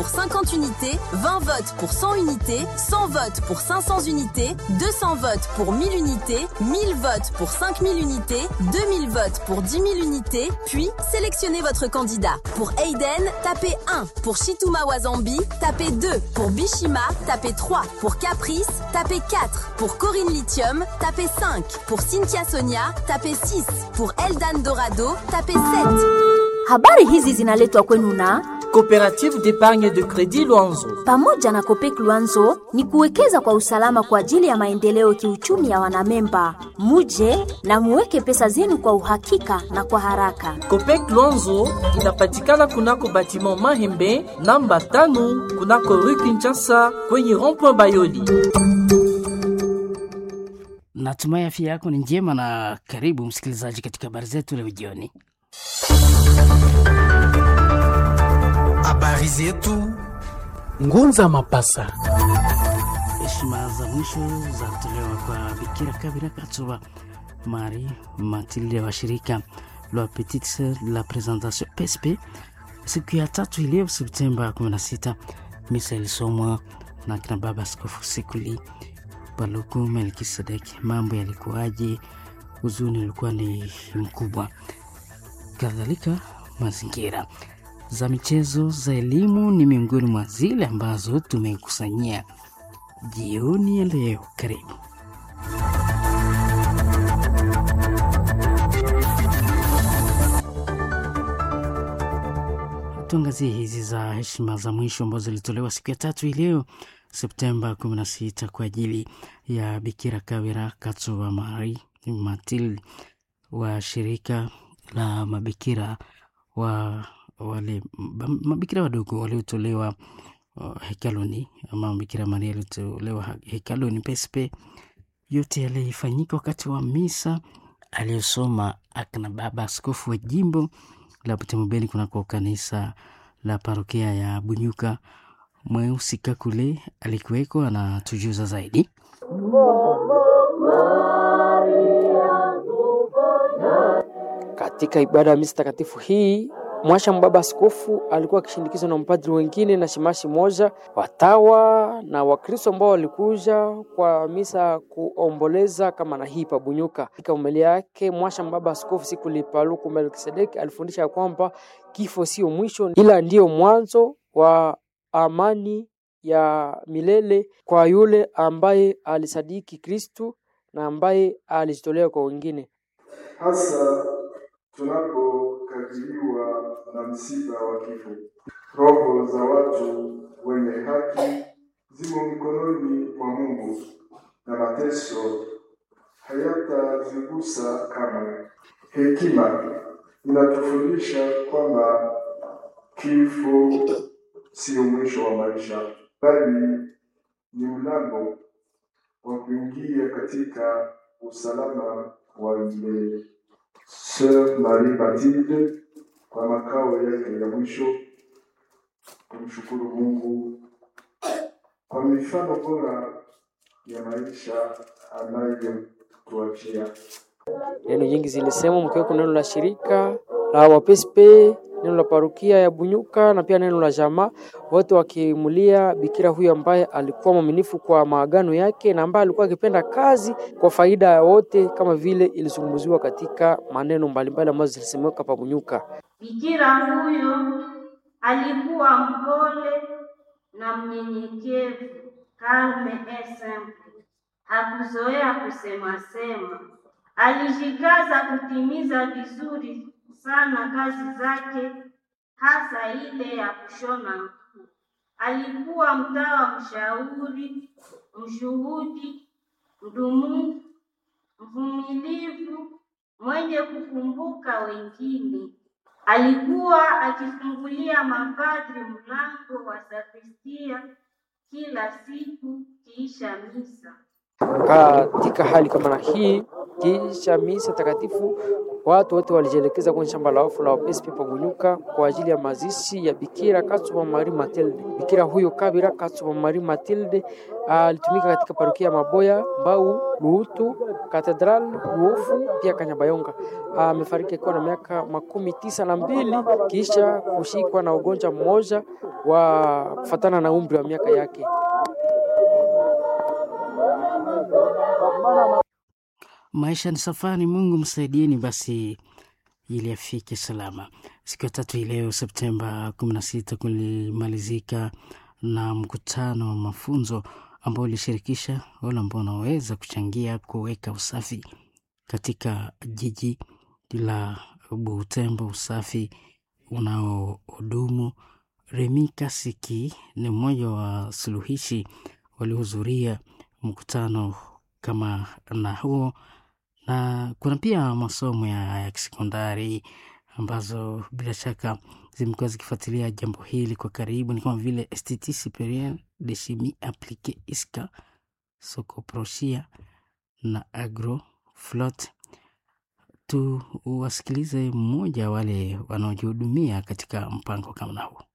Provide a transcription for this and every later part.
pour 50 unités, 20 votes pour 100 unités, 100 votes pour 500 unités, 200 votes pour 1000 unités, 1000 votes pour 5000 unités, 2000 votes pour 10 000 unités, puis sélectionnez votre candidat. Pour Aiden, tapez 1. Pour Shituma Wazambi, tapez 2. Pour Bishima, tapez 3. Pour Caprice, tapez 4. Pour Corinne Lithium, tapez 5. Pour Cynthia Sonia, tapez 6. Pour Eldan Dorado, tapez 7. Habari hizi zinaletwa kwenu na Coopérative d'épargne de crédit Luanzo. pamoja na Kopek Luanzo ni kuwekeza kwa usalama kwa ajili ya maendeleo kiuchumi ya wanamemba. Muje na muweke pesa zenu kwa uhakika na kwa haraka. Copec Luanzo inapatikana kunako batiment Mahembe namba tano kunako rue Kinshasa kwenye rond-point Bayoli. Natumai afya yako ni njema na karibu msikilizaji katika habari zetu leo jioni. Habari zetu Ngunza Mapasa. Heshima za mwisho za kutolewa kwa Bikira Kabira Katsuba Mari Matilde wa shirika la Petite Sœur de la Présentation PSP siku ya tatu ileo Septemba 16. Misa ilisomwa na kina baba Askofu Sikuli Paluku Melkisedek. Mambo yalikuwaje? Huzuni ulikuwa ni mkubwa, kadhalika mazingira za michezo za elimu ni miongoni mwa zile ambazo tumekusanyia jioni ya leo. Karibu. Tuangazie hizi za heshima za mwisho ambazo zilitolewa siku ya tatu hii leo Septemba 16 kwa ajili ya Bikira Kawira Katsuba Mari Matilde wa shirika la mabikira wa wale m- mabikira wadogo waliotolewa uh, hekaluni ama Bikira Maria aliotolewa ha- hekaluni pespe. Yote yalifanyika wakati wa misa aliyosoma akina baba askofu wa jimbo la Butemobeni kunako kanisa la parokia ya Bunyuka. Mweusi Kakule alikuweko, anatujuza zaidi. Katika ibada ya misa takatifu hii mwasha mbaba askofu alikuwa akishindikizwa na mpadri wengine na shimashi moja, watawa na Wakristo ambao walikuja kwa misa kuomboleza kama na hii pabunyuka. Katika umelia yake mwasha mbaba askofu siku lipaluku Melkisedeki alifundisha ya kwamba kifo sio mwisho, ila ndiyo mwanzo wa amani ya milele kwa yule ambaye alisadiki Kristu na ambaye alijitolea kwa wengine. hasa tunapokabiliwa na msiba wa kifo. Roho za watu wenye haki zimo mikononi mwa Mungu na mateso hayatazigusa kamwe. Hekima inatufundisha kwamba kifo sio mwisho wa maisha, bali ni mlango wa kuingia katika usalama wa milele. Sœur Marie Matilde kwa makao yake ya mwisho, kumshukuru Mungu kwa mifano bora ya maisha anayotuachia. Neno nyingi zilisema mkiweko neno la shirika la wapespe, neno la parukia ya Bunyuka na pia neno la jamaa, wote wakimulia bikira huyu ambaye alikuwa mwaminifu kwa maagano yake na ambaye alikuwa akipenda kazi kwa faida ya wote, kama vile ilizungumziwa katika maneno mbalimbali ambazo zilisemeka pa Bunyuka. Bikira huyo alikuwa mpole na mnyenyekevu, calme et simple. Hakuzoea kusema sema, alijikaza kutimiza vizuri sana kazi zake, hasa ile ya kushona nguo. Alikuwa mtawa mshauri, mshuhudi, mdumufu, mvumilivu, mwenye kukumbuka wengine. Alikuwa akifungulia mapadri mlango wa sakristia kila siku kiisha misa. Katika hali kama na hii, kisha misa takatifu, watu wote walijielekeza kwenye shamba la wafu la Wapespi Pagunyuka kwa ajili ya mazishi ya Bikira Katsuba Marie Matilde. Bikira huyo Kabira Katsuba Marie Matilde alitumika katika parokia ya Maboya, Mbau, Luhutu, Katedral, Luofu pia Kanyabayonga. Amefariki akiwa na miaka makumi tisa na mbili kisha kushikwa na ugonjwa mmoja wa kufatana na umri wa miaka yake. Maisha ni safari, Mungu msaidieni basi ili afike salama. Siku ya tatu hii leo Septemba 16 kulimalizika na mkutano wa mafunzo ambao ulishirikisha wale ambao wanaweza kuchangia kuweka usafi katika jiji la Butembo, usafi unaohudumu. Remi Kasiki ni mmoja wa suluhishi waliohudhuria mkutano kama na huo, na kuna pia masomo ya, ya kisekondari ambazo bila shaka zimekuwa zikifuatilia jambo hili kwa karibu, ni kama vile Institut Superieur de Chimie Appliquée ISCA, Sokoproshia na Agroflot. Tu wasikilize mmoja wale wanaojihudumia katika mpango kama na huo.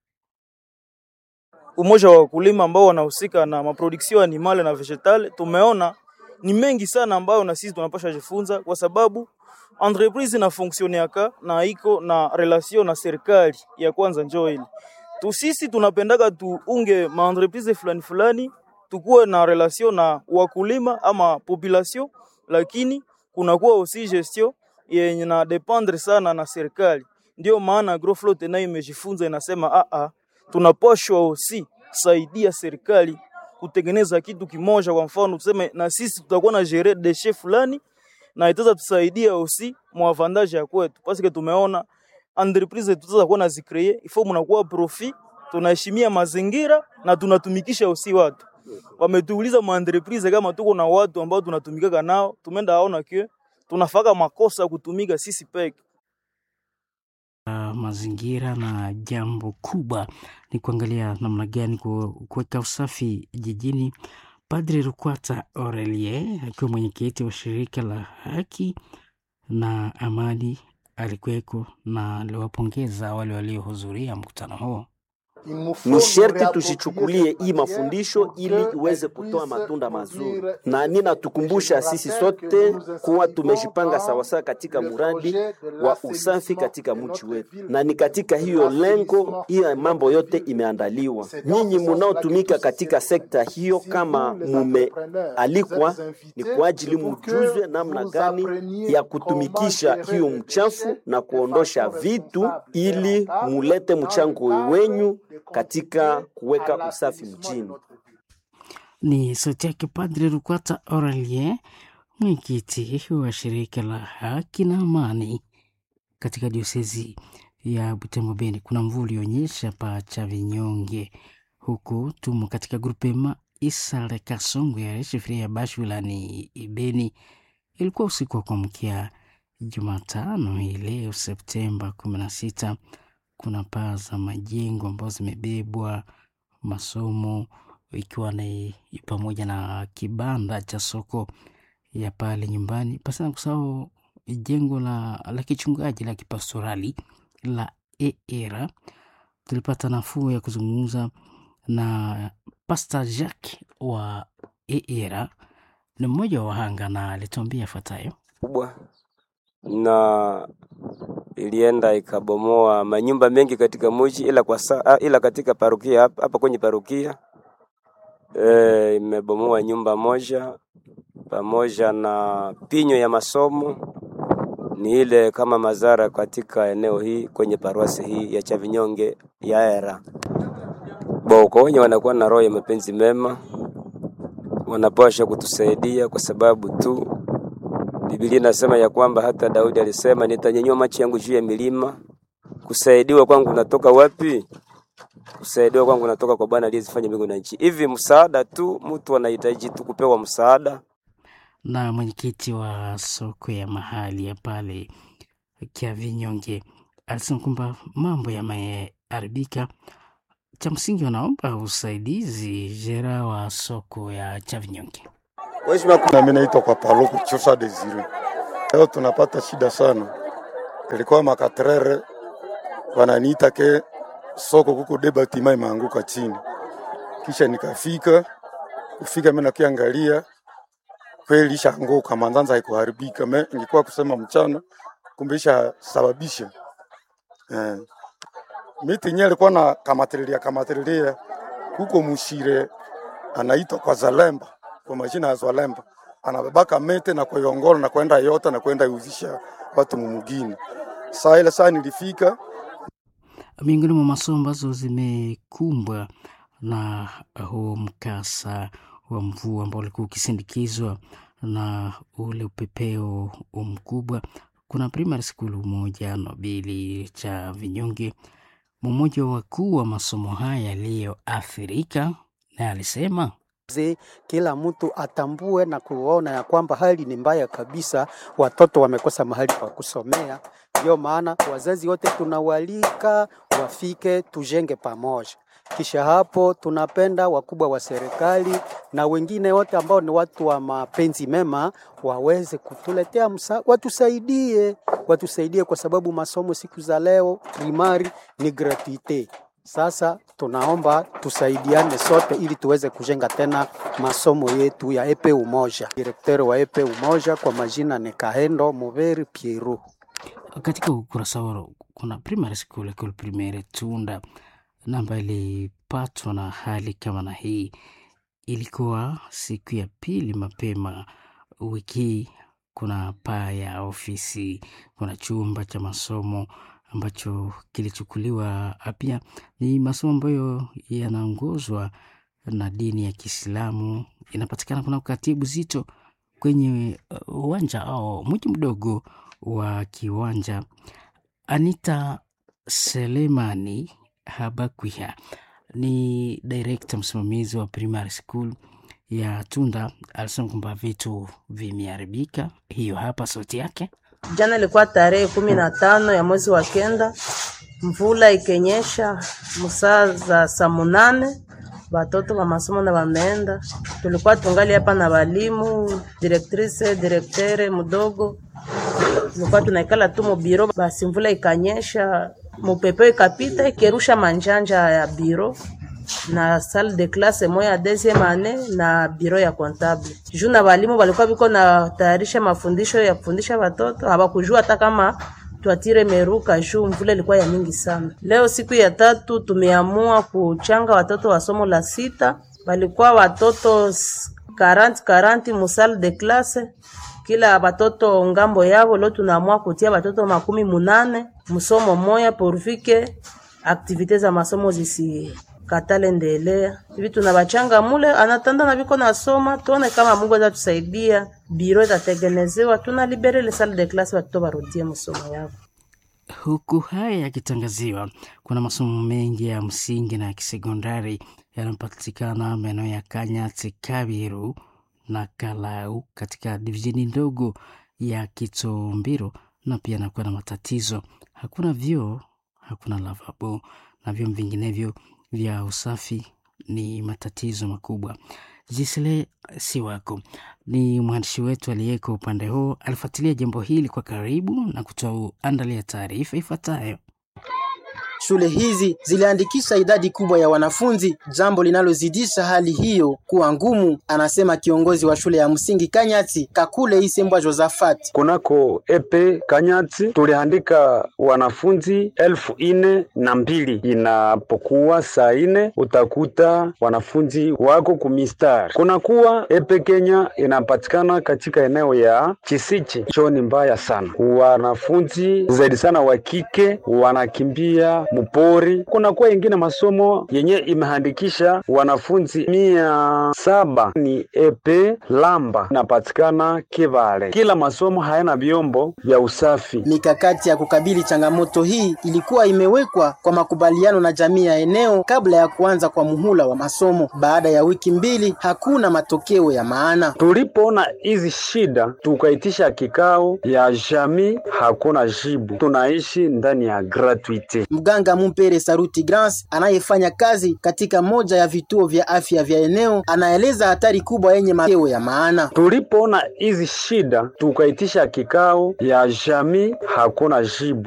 umoja wa wakulima ambao wanahusika na maproduction animale na vegetale, tumeona ni mengi sana ambayo na sisi tunapasha jifunza, kwa sababu entreprise na fonctionneaka na iko na relation na serikali ya kwanza. Njoo ili tu sisi tunapendaga tuunge ma entreprise fulani fulani, tukuwe na relation na wakulima ama population, lakini kunakuwa aussi gestion yenye na dependre sana na serikali. Ndio maana Agroflot nayo imejifunza inasema, a a tunapashwa aussi saidia serikali kutengeneza kitu kimoja. Kwa mfano tuseme, na sisi tutakuwa na gere deshe fulani na itaweza tusaidia aussi mwavantage ya kwetu, parce que tumeona entreprise tutaweza kuwa na zikreye ifo, mnakuwa profit, tunaheshimia mazingira na tunatumikisha aussi watu. Wametuuliza ma entreprise kama tuko na watu ambao tunatumikaka nao, tumeenda aona kwe tunafaka makosa kutumika sisi peke uh, mazingira na jambo kubwa ni kuangalia namna gani kuweka usafi jijini. Padre Rukwata Aurelie akiwa mwenyekiti wa shirika la haki na amani alikuweko na aliwapongeza wale waliohudhuria mkutano huo. Ni sherti tusichukulie hii mafundisho ili iweze kutoa matunda mazuri, na ninatukumbusha sisi sote kuwa tumejipanga sawasawa katika muradi wa usafi katika mji wetu, na ni katika hiyo lengo hiyo mambo yote imeandaliwa. Nyinyi munaotumika katika sekta hiyo, kama mumealikwa, ni kwa ajili mujuzwe namna gani ya kutumikisha hiyo mchafu na kuondosha vitu, ili mulete mchango wenyu katika kuweka usafi mjini. Ni sauti yake Padre Rukwata Aurelien, mwenyekiti wa shirika la haki na amani katika diosezi ya Butembo Beni. Kuna mvua ulionyesha pa cha vinyonge, huku tumo katika grupema Isale Kasongo ya shifiria ya Bashu wilayani Beni. Ilikuwa usiku wa kuamkia Jumatano hii leo Septemba kumi na sita kuna paa za majengo ambazo zimebebwa, masomo ikiwa ni pamoja na kibanda cha soko ya pale nyumbani, pasi na kusahau jengo la, la kichungaji la kipastorali la EERA. Tulipata nafuu ya kuzungumza na Pastor Jacques wa EERA, ni mmoja wa wahanga na alituambia yafuatayo kubwa na ilienda ikabomoa manyumba mengi katika mji, ila kwa saa, ila katika parokia hapa, hapa kwenye parokia e, imebomoa nyumba moja pamoja na pinyo ya masomo. Ni ile kama madhara katika eneo hii kwenye paruasi hii ya Chavinyonge ya era boko wenye wanakuwa na roho ya mapenzi mema, wanapasha kutusaidia kwa sababu tu Biblia inasema ya kwamba hata Daudi alisema nitanyanyua macho yangu juu ya milima. Kusaidiwa kwangu natoka wapi? Kusaidiwa kwangu natoka kwa Bwana aliyezifanya mbingu na nchi. Hivi msaada tu, mtu anahitaji tu kupewa msaada. Na mwenyekiti wa soko ya mahali ya pale Kiavinyonge alisema kwamba mambo yameharibika. Cha msingi wanaomba usaidizi jera wa soko ya Chavinyonge Nami naitwa kwa Paluku Chusa Desire. Leo tunapata shida sana, ilikuwa makatrere wananiita ke soko kuko debatima imeanguka chini, kisha nikafika kufika, mimi nakiangalia kweli ishaanguka, manzanza haikuharibika. Me ingekuwa kusema mchana, kumbe ishasababisha eh. Miti yenyewe ilikuwa na kamatililia kamatililia huko Mushire, anaitwa kwa Zalemba, kwa majina ya Zalemba, anabebaka mete na kuiongola na kwenda yota na kwenda iuzisha watu mumugini. Saa ile saa nilifika miongoni mwa masomo ambazo zimekumbwa na huo mkasa wa mvua ambao ulikuwa ukisindikizwa na ule upepeo mkubwa. Kuna primary school moja Nobili cha Vinyonge, mmoja wa wakuu wa masomo haya yaliyoathirika, na alisema Ze, kila mtu atambue na kuona ya kwamba hali ni mbaya kabisa, watoto wamekosa mahali pa kusomea. Ndio maana wazazi wote tunawalika wafike, tujenge pamoja. Kisha hapo tunapenda wakubwa wa serikali na wengine wote ambao ni watu wa mapenzi mema waweze kutuletea msa, watusaidie, watusaidie kwa sababu masomo siku za leo primari ni gratuite. Sasa tunaomba tusaidiane sote ili tuweze kujenga tena masomo yetu ya epe umoja. Direkteri wa epe umoja kwa majina ni Kahendo Muveri Pieru. katika ukurasa wao kuna primary school Ecole Primaire Tunda na ambayo ilipatwa na hali kama na hii. Ilikuwa siku ya pili mapema wiki hii. Kuna paa ya ofisi, kuna chumba cha masomo ambacho kilichukuliwa. Pia ni masomo ambayo yanaongozwa na dini ya Kiislamu, inapatikana kuna katibu zito kwenye uh, uwanja au mji mdogo wa kiwanja. Anita Selemani Habakwiha ni direkta msimamizi wa primary school ya Tunda, alisema kwamba vitu vimeharibika. Hiyo hapa sauti yake. Jana ilikuwa tarehe kumi na tano ya mwezi wa kenda, mvula ikenyesha musaa za saa munane batoto ba masomo na bameenda. Tulikuwa tungali hapa na walimu, directrice, directeur mudogo, tulikuwa tunaikala tu mubiro, basi mvula ikanyesha, mupepe ikapita ikirusha manjanja ya biro na salle de classe moya ya deuxième année na biro ya comptable. Juu na walimu walikuwa biko na tayarisha mafundisho ya kufundisha watoto, hawakujua hata kama twatire meruka juu mvula ilikuwa ya mingi sana. Leo siku ya tatu tumeamua kuchanga watoto wa somo la sita, walikuwa watoto 40 40 mu salle de classe kila watoto ngambo yao. Leo tunaamua kutia watoto makumi munane msomo moya porvike aktivite za masomo zisi katale ndelea hivi tunabachanga mule anatanda na biko nasoma, tuone kama Mungu atatusaidia, biro itatengenezewa, tuna libere le salle de classe, watoto barudie masomo yao. Huku haya yakitangaziwa, kuna masomo mengi ya msingi na ya kisekondari yanapatikana maeneo ya Kanyati, Kabiru na Kalau katika divisheni ndogo ya Kitombiro, na pia nakuwa na matatizo, hakuna vyoo, hakuna lavabo na vyoo vinginevyo vya usafi ni matatizo makubwa. Jisle Siwako ni mwandishi wetu aliyeko upande huo, alifuatilia jambo hili kwa karibu na kutoa andalia taarifa ifuatayo. Shule hizi ziliandikisha idadi kubwa ya wanafunzi, jambo linalozidisha hali hiyo kuwa ngumu, anasema kiongozi wa shule ya msingi Kanyati Kakule Isembwa Josafat. Kunako epe Kanyati tuliandika wanafunzi elfu ine na mbili. Inapokuwa saa ine utakuta wanafunzi wako kumistari. Kunakuwa epe Kenya inapatikana katika eneo ya Chisichi, cho ni mbaya sana. Wanafunzi zaidi sana wa kike wanakimbia mupori. Kunakuwa ingine masomo yenye imehandikisha wanafunzi mia saba ni epe Lamba inapatikana Kivale. Kila masomo hayana vyombo vya usafi. Mikakati ya kukabili changamoto hii ilikuwa imewekwa kwa makubaliano na jamii ya eneo kabla ya kuanza kwa muhula wa masomo. Baada ya wiki mbili, hakuna matokeo ya maana. Tulipoona hizi shida, tukaitisha kikao ya jamii, hakuna jibu. Tunaishi ndani ya gratuite. Mganga Mganga Mumpere Saruti Grans anayefanya kazi katika moja ya vituo vya afya vya eneo anaeleza hatari kubwa yenye matokeo ya maana. Tulipoona hizi shida, tukaitisha kikao ya jamii, hakuna jibu.